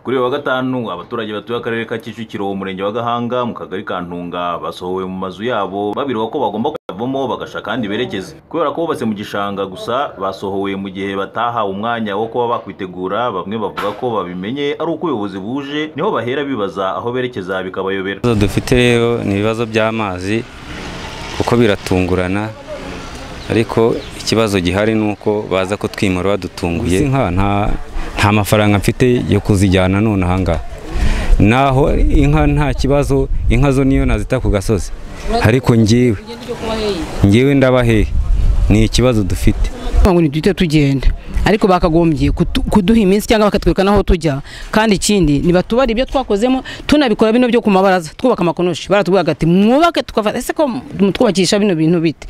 kuri uyu wa gatanu abaturage batuye akarere ka kicukiro umurenge wa gahanga mu kagari ka ntunga basohowe mu mazu yabo babirwa ko bagomba kuyavamo bagashaka ahandi berekeza kubera ko bubatse mu gishanga gusa basohowe mu gihe batahawe umwanya wo kuba bakwitegura bamwe bavuga ko babimenye ari uko ubuyobozi buje niho bahera bibaza aho berekeza bikabayobera ibibazo dufite rero ni ibibazo by'amazi kuko biratungurana ariko ikibazo gihari ni uko baza kutwimura badutunguye inka nta- nta mafaranga mfite yo kuzijyana none ahangaha naho inka nta kibazo inka zo niyo nazita ku gasozi ariko ngewe ngewe ndabahehe ni ikibazo dufite ngo ni duhite tugenda ariko bakagombye kutu- kuduha iminsi cyangwa bakatwereka n'aho tujya kandi ikindi nibatubare ibyo twakozemo tunabikora bino byo ku mabaraza twubaka amakonoshi baratubwira bati mwubake tukafata ese ko mutwubakisha bino bintu bite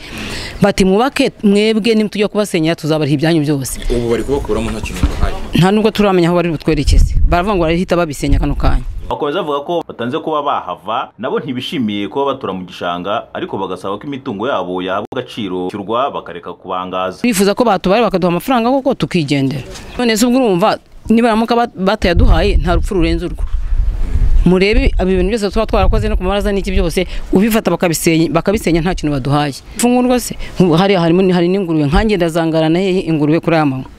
bati mwubake mwebwe nimutujya kubasenyera tuzabariha ibyanyu byose ubu bari kubakuramo nta kintu bahaye nta nubwo turamenya aho bari butwerekeze baravuga ngo barahita babisenya kano kanya bakomeza bavuga ko batanze kuba bahava nabo ntibishimiye kuba batura mu gishanga ariko bagasaba ko imitungo yabo yahabwa agaciro cyurwa bakareka kubangaza bifuza ko batubare bakaduha amafaranga koko tukigendera none se ubwo urumva nibaramuka bat- batayaduhaye nta rupfu rurenze urwo murebe ibi bintu byose tuba twarakoze no ku mabaraza n'iki byose ubifata bakabisenya bakabisenya nta kintu baduhaye imfungurwa se nk'ubu hariya harimo hari n'ingurube nkanjye ndazangarana hehe ingurube kuri aya manywa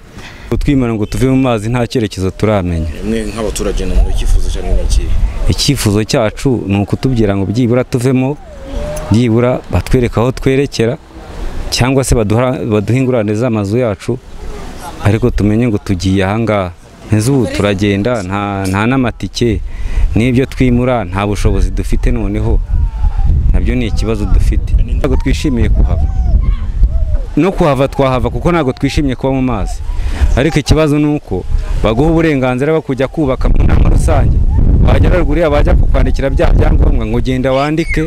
kutwimura ngo tuve mu mazi nta cyerekezo turamenya mwe nk'abaturage namwe icyifuzo cyane ni ikihe icyifuzo cyacu ni ukutubwira ngo byibura tuvemo byibura batwereka aho twerekera cyangwa se baduha- baduhe ingurane z'amazu yacu ariko tumenye ngo tugiye ahangaha ntize ubu turagenda nta nta n'amatike n'ibyo twimura nta bushobozi dufite noneho nabyo ni ikibazo dufite ntabwo twishimiye kuhava no kuhava twahava kuko ntabwo twishimiye kuba mu mazi ariko ikibazo ni uko baguha uburenganzira bwo kujya kubaka mu nama rusange wagera ruguru yabo bajya kukwandikira bya byangombwa ngo genda wandike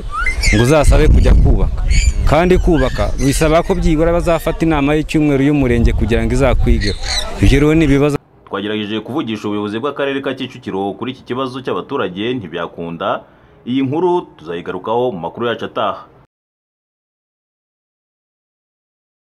ngo uzasabe kujya kubaka kandi kubaka bisaba ko byibura bazafata inama y'icyumweru y'umurenge kugira ngo izakwigeho ibyo rero ni ibibazo twagerageje kuvugisha ubuyobozi bw'akarere ka kicukiro kuri iki kibazo cy'abaturage ntibyakunda iyi nkuru tuzayigarukaho mu makuru yacu ataha